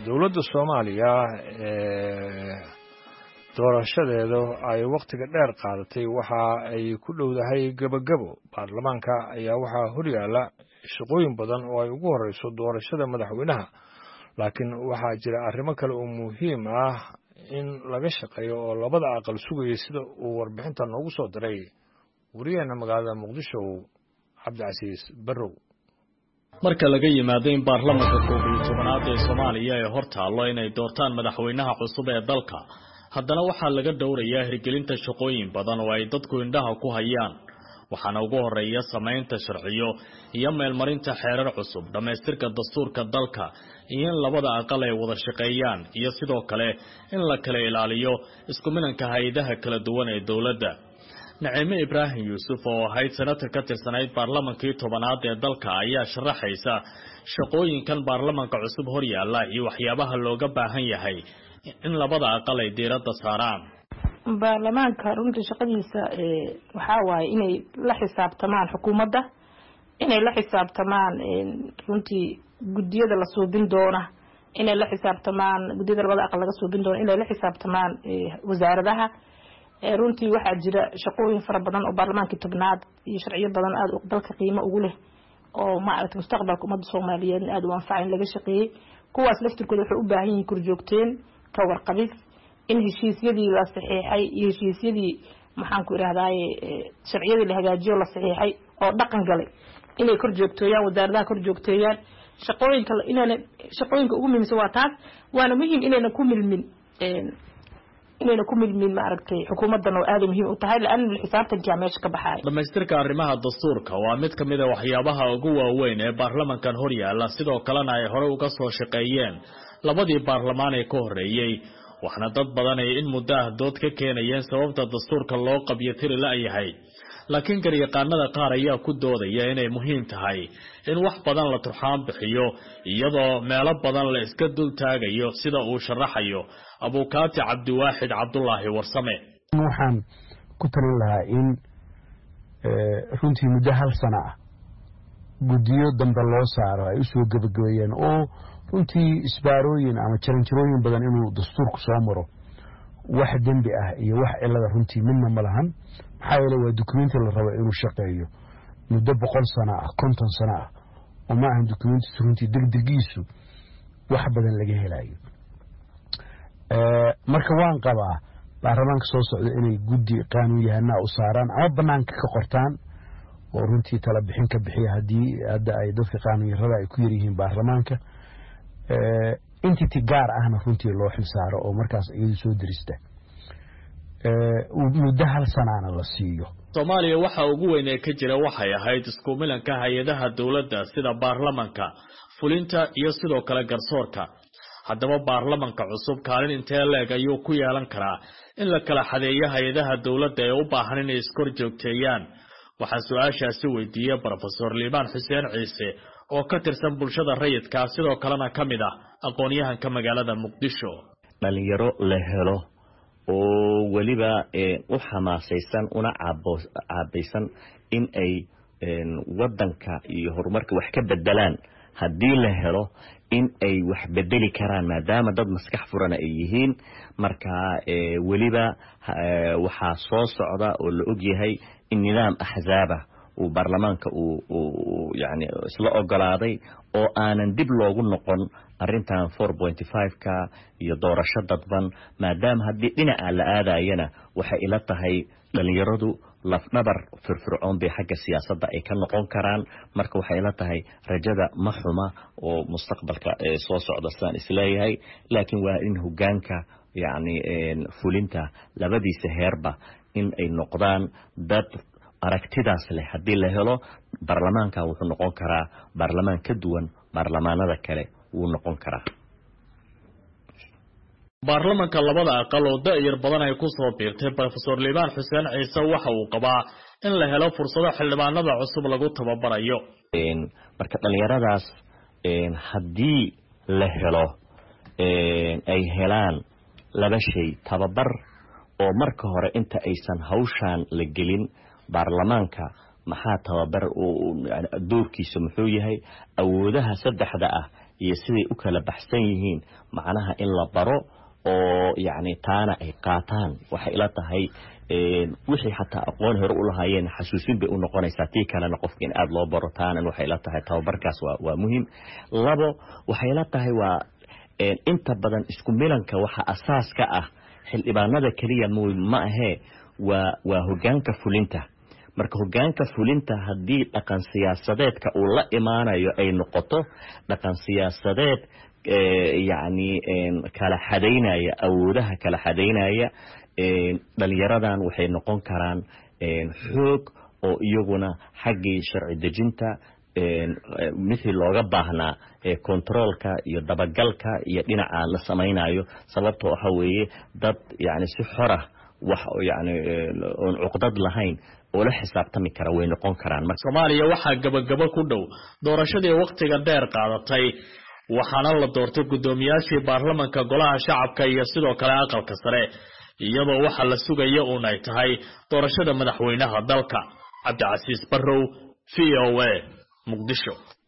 dowladda soomaaliya ee doorashadeeda ay wakhtiga dheer qaadatay waxa ay ku dhowdahay gebagabo baarlamaanka ayaa waxaa horyaala shaqooyin badan oo ay ugu horeyso doorashada madaxweynaha laakiin waxaa jira arrimo kale oo muhiim ah in laga shaqeeyo oo labada aqal sugaya sida uu warbixinta noogu soo diray wariyaheena magaalada muqdisho cabdicasiis barrow marka laga yimaado in baarlamanka koob iyo tobanaad ee soomaaliya ay hor taallo inay doortaan madaxweynaha cusub ee dalka haddana waxaa laga dhowrayaa hirgelinta shaqooyin badan oo ay dadku indhaha ku hayaan waxaana ugu horeeya samaynta sharciyo iyo meelmarinta xeerar cusub dhammaystirka dastuurka dalka iyo in labada aqal ay wada shaqeeyaan iyo sidoo kale in la kala ilaaliyo isku milanka hay-adaha kala duwan ee dowladda naciime ibraahim yuusuf oo ahayd senatar ka tirsanayd baarlamankii tobanaad ee dalka ayaa sharaxaysa shaqooyinkan baarlamanka cusub horyaala iyo waxyaabaha looga baahan yahay in labada aqal ay diiradda saaraan baarlamaanka runtii shaqadiisa waxaa waaye inay la xisaabtamaan xukuumadda inay la xisaabtamaan runtii guddiyada la suubin doona inay la xisaabtamaan guddiyada labada aqal laga suubin doona inay la xisaabtamaan wasaaradaha runtii waxaa jira shaqooyin fara badan oo baarlamaankii tobnaad iyo sharciyo badan aada dalka qiimo ugu leh oo maaragta mustaqbalka ummadda soomaaliyeedna aada u anfaca in laga shaqeeyey kuwaas laftirkooda waxay u baahan yihiin korjoogteen ka warqabid in heshiisyadii la saxiixay iyo heshiisyadii maxaanku irahdaye sharciyadii la hagaajiyo la saxiixay oo dhaqan galay inay kor joogtooyaan wasaaradaha kor joogteeyaan shaqooyinka inayna shaqooyinka ugu muhiimsan waa taas waana muhiim inayna ku milmin inayna ku milmin maaragtay xukuumaddan oo aada muhiim u tahay laana xisaabtankia meesha ka baxaaya dhammaystirka arrimaha dastuurka waa mid ka mid a waxyaabaha ugu waaweyn ee baarlamankan horyaala sidoo kalena ay horey uga soo shaqeeyeen labadii baarlamaan ee ka horreeyey waxna dad badan ay in muddo ah dood ka keenayeen sababta dastuurka loo qabyo tiri la-yahay laakiin garyaqaanada qaar ayaa ku doodaya inay muhiim tahay in wax badan la turxaan bixiyo iyadoo meelo badan la iska dul taagayo sida uu sharaxayo abuukaati cabdiwaaxid cabdulaahi warsame waxaan ku talin lahaa in runtii muddo hal sano ah guddiyo dambe loo saaro ay usoo gebagabeeyeen oo runtii isbaarooyin ama jaranjarooyin badan inuu dastuurku soo maro wax dembi ah iyo wax cilada runtii midna ma lahan maxaa yeele waa dukumenti la rabo inuu shaqeeyo muddo boqol sano ah konton sano ah oo ma ahan dukumentiis runtii degdegiisu wax badan laga helayo marka waan qabaa baarlamaanka soo socda inay guddi qaanuun yahanaa u saaraan ama banaanka ka qortaan oo runtii tala bixin ka bixiya haddii hadda ay dadka qaanuun yarada ay ku yaryihiin baarlamaanka entity gaar ahna runtii loo xilsaaro oo markaas iyadu soo dirista muddo hal sanaana la siiyo soomaaliya waxa ugu weyn ee ka jira waxay ahayd isku milanka hay-adaha dowladda sida baarlamanka fulinta iyo sidoo kale garsoorka haddaba baarlamanka cusub kaalin intee leeg ayuu ku yeelan karaa in la kala xadeeyo hay-adaha dowladda ee u baahan inay iskor joogteeyaan waxaa su-aashaasi weydiiyey brofesor liibaan xuseen ciise oo ka tirsan bulshada rayidka sidoo kalena ka mid ah aqoon-yahanka magaalada muqdisho dhalinyaro la helo oo weliba u xamaasaysan una caabaysan in ay wadanka iyo horumarka wax ka bedelaan haddii la helo in ay wax bedeli karaan maadaama dad maskax furana ay yihiin marka weliba waxaa soo socda oo la ogyahay in nidaam axzaaba uu baarlamaanka uu yani isla ogolaaday oo aanan dib loogu noqon arintan four pointy five-ka iyo doorasho dadban maadaama haddii dhinaca la aadayana waxay ila tahay dhalinyaradu lafdhabar firfircoon bay xagga siyaasadda ay ka noqon karaan marka waxay ila tahay rajada ma xuma oo mustaqbalka soo socda sidaan isleeyahay laakiin waa in hogaanka yacni fulinta labadiisa heerba in ay noqdaan dad aragtidaas leh haddii la helo baarlamaanka wuxuu noqon karaa baarlamaan ka duwan baarlamaanada kale wuu noqon karaa baarlamanka labada aqal oo da-yar badan ay ku soo biirtay brofesor liibaan xuseen ciise waxa uu qabaa in la helo fursado xildhibaanada cusub lagu tababarayo marka dhalinyaradaas haddii la helo ay helaan laba shay tababar oo marka hore inta aysan hawshaan la gelin baarlamaanka maxaa tababar doorkiisa muxuu yahay awoodaha saddexda ah iyo siday u kala baxsan yihiin macnaha in la baro oo yacni taana ay qaataan waxay ila tahay wixii xataa aqoon hore u lahaayeen xasuusin bay u noqonaysaa tii kalena qofka in aada loo baro taanan waxay ila tahay tababarkaas waa waa muhiim labo waxay ila tahay waa inta badan isku milanka waxa asaas ka ah xildhibaanada keliya m ma ahee waa waa hogaanka fulinta marka hogaanka fulinta haddii dhaqan siyaasadeedka uu la imaanayo ay noqoto dhaqan siyaasadeed yacni kala xadaynaya awoodaha kala xadaynaya dhalinyaradan waxay noqon karaan xoog oo iyaguna xaggii sharci dejinta mithii looga baahnaa controolka iyo dabagalka iyo dhinaca la samaynayo sababto waxa weeye dad yani si xora wax yani oon cuqdad lahayn oo la xisaabtami kara way noqon karaan soomaaliya waxaa gabagabo ku dhow doorashadii wakhtiga dheer qaadatay waxaana la doortay guddoomiyaashii baarlamanka golaha shacabka iyo sidoo kale aqalka sare iyadoo waxa la sugaya uun ay tahay doorashada madaxweynaha dalka cabdicasiis barrow v o a muqdisho